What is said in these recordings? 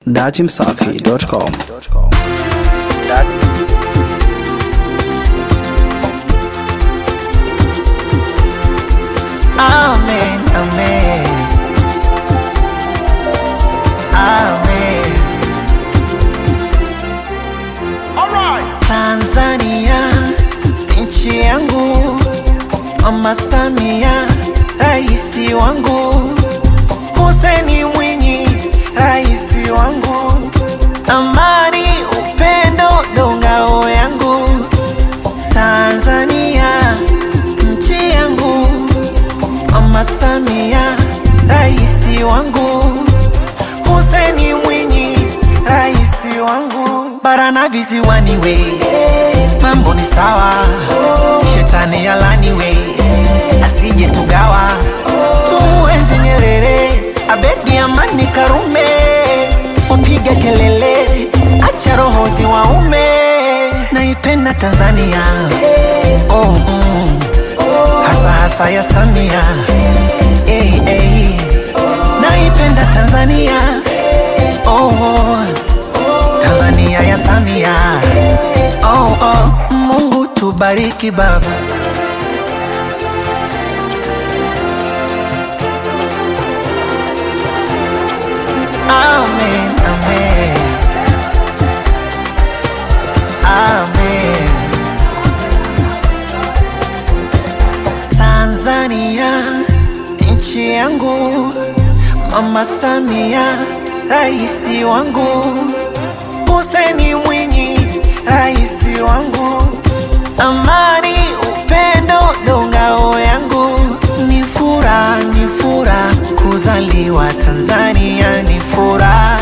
Datimsafi.com Amen, amen. Amen. Tanzania nchi yangu, Mama Samia raisi wangu, Hussein Mwinyi raisi wangu, amani upendo ndo ngao yangu. Tanzania nchi yangu, Mama Samia raisi wangu, Hussein Mwinyi raisi wangu, bara na visiwani we, mambo ni sawa, shetani alani we, asije tugawa, tumuenzi Nyerere, Abedi Amani Karume, upige kelele, acha roho ziwaume, naipenda Tanzania oh, mm. hasa hasa ya Samia hey, hey. naipenda Tanzania oh, oh. Tanzania ya Samia oh, oh. Mungu tubariki baba Amen, amen. Amen. Tanzania nchi yangu, Mama Samia raisi wangu, Hussein Mwinyi raisi wangu, amani upendo ndo ngao yangu, ni furaha ni furaha kuzaliwa Tanzania, ni furaha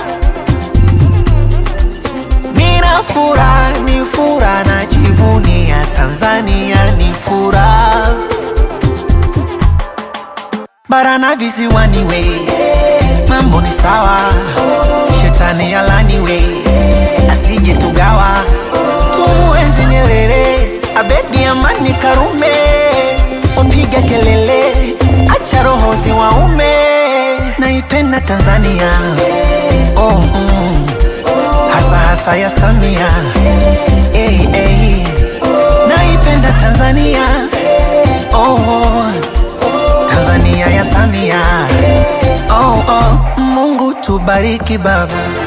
Nina furaha, ni furaha najivunia Tanzania ni furaha bara na visiwani we, mambo ni sawa, shetani alani we, asije tugawa, tumuenzi Nyerere, Abedi Amani Karume, upige kelele, acha roho ziwaume, naipenda Tanzania oh, mm. hasa hasa ya Samia hey, hey. naipenda Tanzania oh, oh. Tanzania ya Samia oh, oh. Mungu tubariki baba